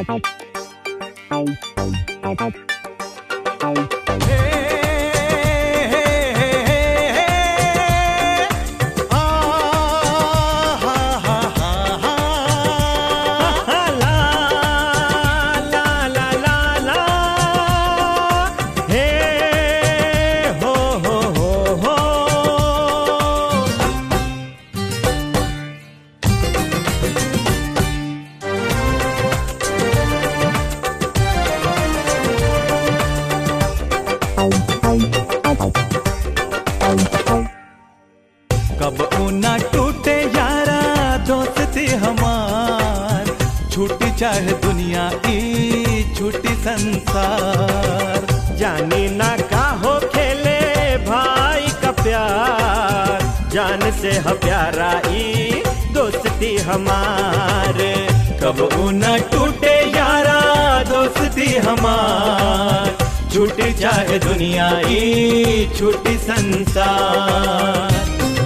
कब ऊना टूटे यारा दोस्ती हमार छूटी चाहे दुनिया ई छूटी संसार जानी ना का हो खेले भाई का प्यार जान से ह प्यारा ई दोस्ती हमारे कब ऊना टूटे यारा दोस्ती हमार छूटी चाहे दुनिया ई छूटी संसार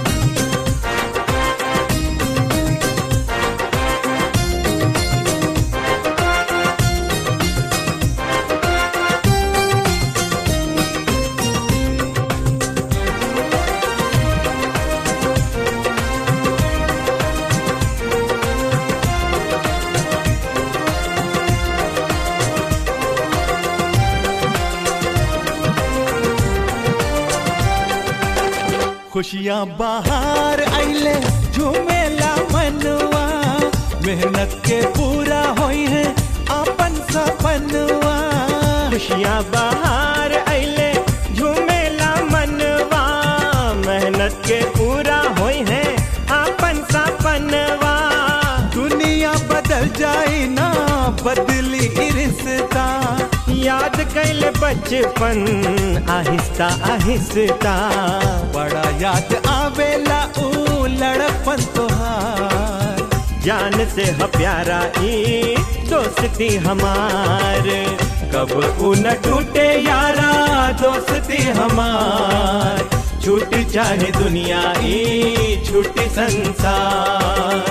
खुशियाँ बाहर आइले झूमेला मनवा मेहनत के पूरा होई है अपन सपनवा खुशियाँ बाहर अइले झूमेला मनवा मेहनत के पूरा होई है अपन सपनवा दुनिया बदल जाए ना बदली ई रिश्ता याद कैल बचपन आहिस्ता आहिस्ता बड़ा याद आवेला ऊ लड़पन तोहार जान से ह प्यारा ई दोस्ती हमार कब ऊ न टूटे यारा दोस्ती हमार छूटी चाहे दुनिया ई छूटी संसार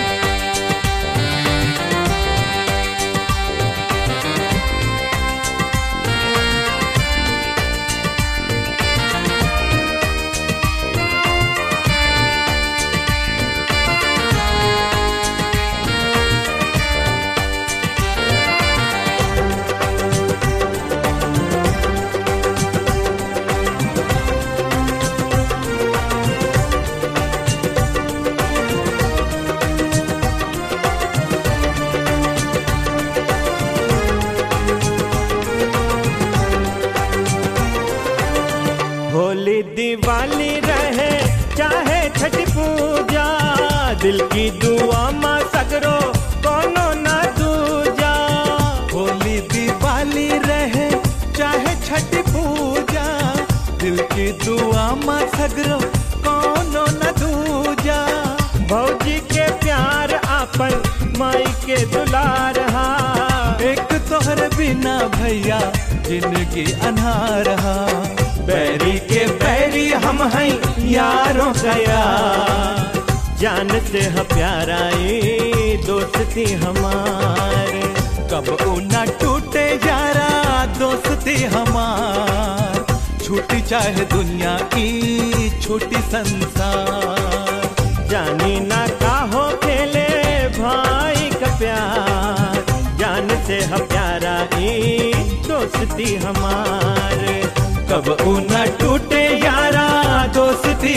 होली दिवाली रहे चाहे छठ पूजा दिल की दुआ माँ सगरो कोनो ना दूजा होली दिवाली रहे चाहे छठ पूजा दिल की दुआ माँ सगरो कोनो न दूजा भौजी के प्यार आपन माई के दुलार हा एक तोहर बिना भैया जिंदगी अनहार हा बैरी के बैरी हम हैं यारों का यार जान से ह प्यारा ई दोस्ती हमारे कब ऊना टूटे यारा दोस्ती हमार छूटी चाहे दुनिया की छोटी संसार जानी ना का हो खेले भाई का प्यार जान से ह प्यारा ई दोस्ती हमारे कब ऊना टूटे यारा दोस्ती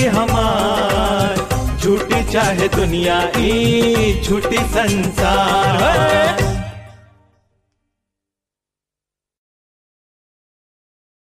हमार छूटी चाहे दुनिया ई छूटी संसार